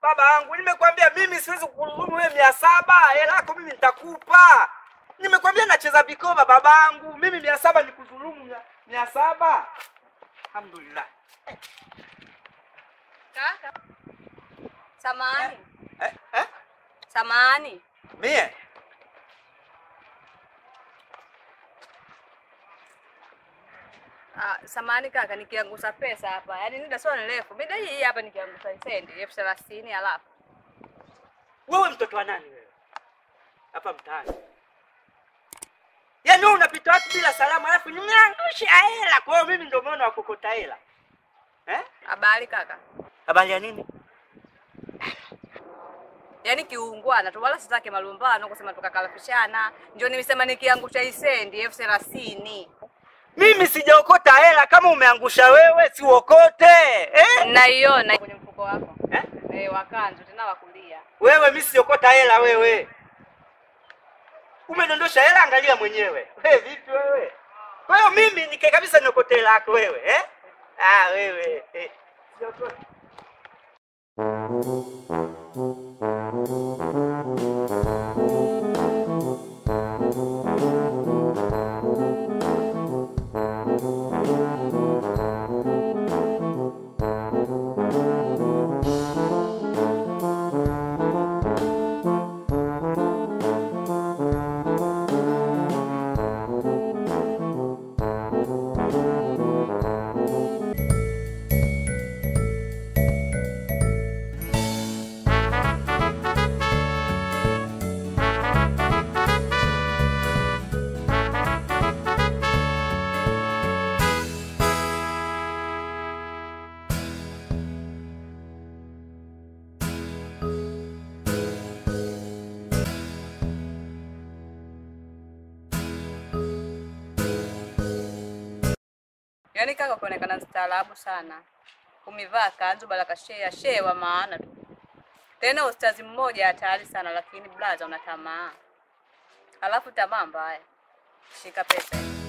Baba yangu, nimekwambia mimi siwezi kukudhulumu wewe mia saba. Hela yako mimi nitakupa. Nimekwambia nacheza vikoba baba yangu, mimi mia saba nikudhulumu mia, mia saba. Alhamdulillah. Kaka. Samahani. Eh, eh? Samahani. Mie Ah, samahani kaka, nikiangusa pesa hapa. Yaani nida sio nirefu. Mida hii hapa nikiangusa sendi elfu thelathini alafu. wewe mtoto wa nani wewe hapa mtaani? Yaani wewe unapita watu bila salamu, alafu nimeangusha hela. Kwa hiyo mimi ndio maana wakokota hela eh? Habari kaka. Habari ya nini? Yaani kiungwana tu wala sitaki malumbano kusema tukakalafishana. Ndio nimesema nikiangusha hii sendi elfu thelathini. Mimi sijaokota hela. Kama umeangusha wewe, si uokote eh? Naiona kwenye mfuko wako. Eh? Eh, wakanzu tena wakulia. Wewe mimi siokota hela wewe. Umedondosha hela, angalia mwenyewe. Wewe vipi wewe? Kwa hiyo mimi nike kabisa niokote hela yako wewe eh? Ah wewe eh. Siokota. Yaani kaka kuonekana mstaarabu sana. Umevaa kanzu balaka shea shea wa maana tu. Tena ustazi mmoja hatari sana lakini blaza una tamaa. Alafu tamaa mbaya. Shika pesa. hii.